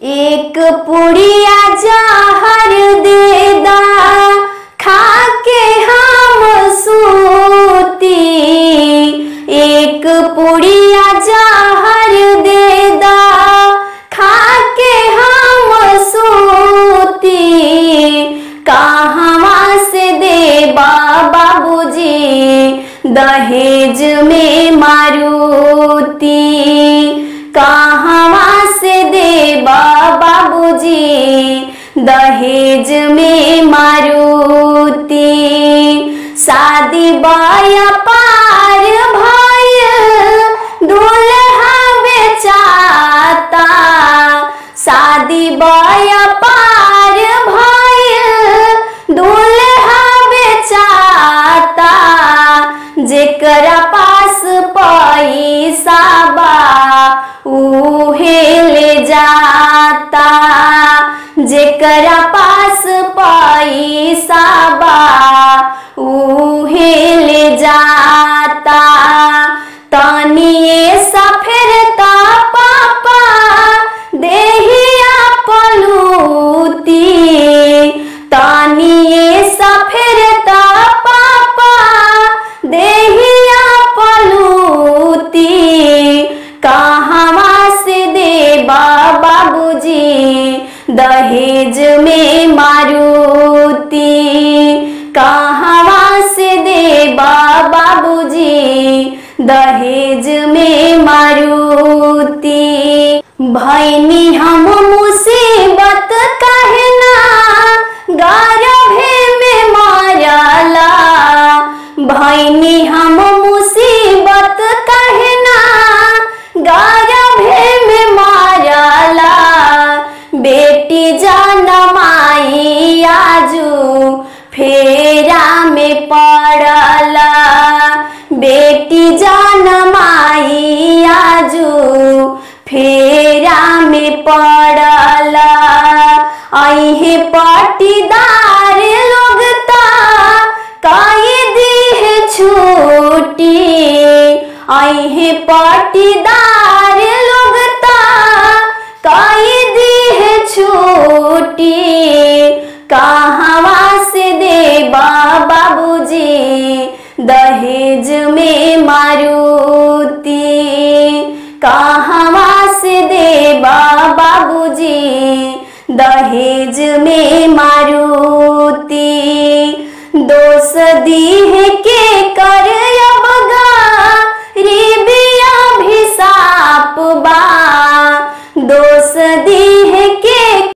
एक पुड़िया जहर दे दा खा के हम सूती एक पुड़िया जहर दे दा खा के हम सूती कहवा से दे बाबूजी दहेज में मारुति कहवा से दे बाबूजी दहेज में मारुति शादी बाया पार भाई दूल्हा बेचाता शादी बाया पार भाई दूल्हा बेचाता जेकरा पास पैसा बा उहे ले जाता जेकरा पास पैसा बा उहे ले जाता तनिए सफेरता पापा देहिया पलूती तनिए सफेरता पापा देहिया पलूती कहवा से दे बाबूजी दहेज में मारुति कहवा से दे बाबूजी दहेज में मारुति भैनी हम मुसीबत कहना गारभे में मारला भैनी हम मुसीबत कहना गारभे में मारला बेटी जनमाई आजू फेरा में पड़ला बेटी जनमाई आजू फेरा में पड़ला अहे पटीदार लोग ता कई दी छूटी अहे पटीदार लोग ता कई दी छूटी कहवा से दे बाबूजी दहेज में मारुति कहवा से दे बाबूजी दहेज में मारुति दोष दीह के कर अबगा रिबिया भी साप बा दोष दीह